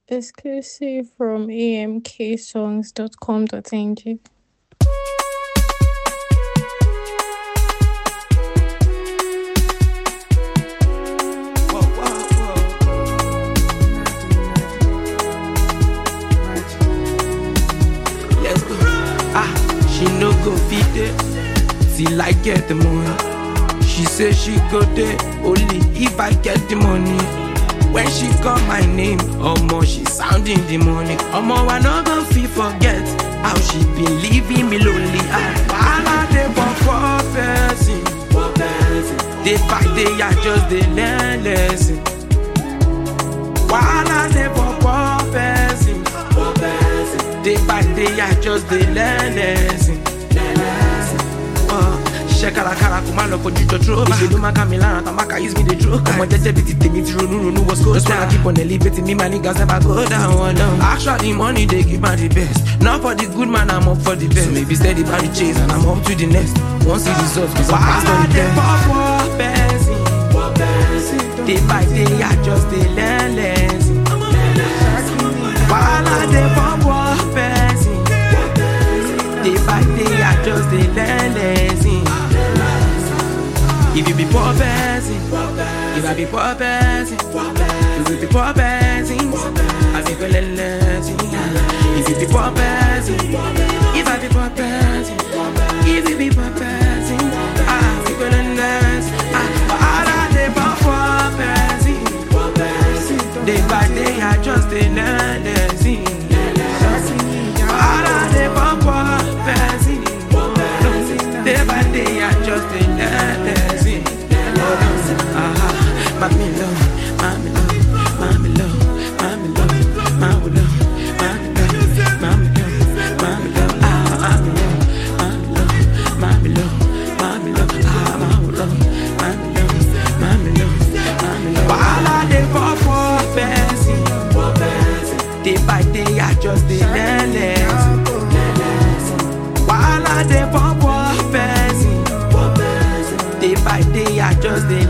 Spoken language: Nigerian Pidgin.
Exclusive from amksongs.com.ng. Whoa, whoa, whoa. Let's go. Ah, she no go fit it till I get the money. She say she go there only if I get the money. When she call my name, omo she sounding the money. Omo I no go fit forget how she been leaving me lonely. Ah, wahala dey for poor person. Day by day I just dey learn lesson. Wahala dey for poor person. Day by day I just dey learn lesson. Uh, ṣiṣẹ́ kárakára kò má lọ fojú jọ tró bá. ìṣèlú máa ká mi lára tán má ká use me dey draw. ọmọ jẹ́jẹ́ bíi ti tèmi ti ronú ronú wọ́n score down. just wanna keep on elevating me my niggas never go down. one down. actually money dey give man the best. not for the good man i'm up for the best. so maybe steady by the chase and i'm up to the next. wọ́n see results cause i'm past all the best. wahala dey for poor person. day by day i just dey learn lesson. wahala dey for poor person. Day by day, I just dey learn lesson. If you be poor person, if I be poor person, if you be poor person, I be go learn lesson. If you be poor person, if I be poor person, if you be poor person, I be go learn lesson. Ah, wahala dey for poor person. Day by day, I just dey learn lesson. Wahala dey for poor person. Day by day, I just dey learn lesson. Ah, mami love, mami love, mami love, mami love, mami love, mami love, mami love, mami love, ah, mami love, mami love, mami love, mami love, ah, mami love, mami love, mami love, mami love. Wahala dey for poor person. Day by day, I just dey learn lesson. Wahala dey for poor person. Day by day, I just dey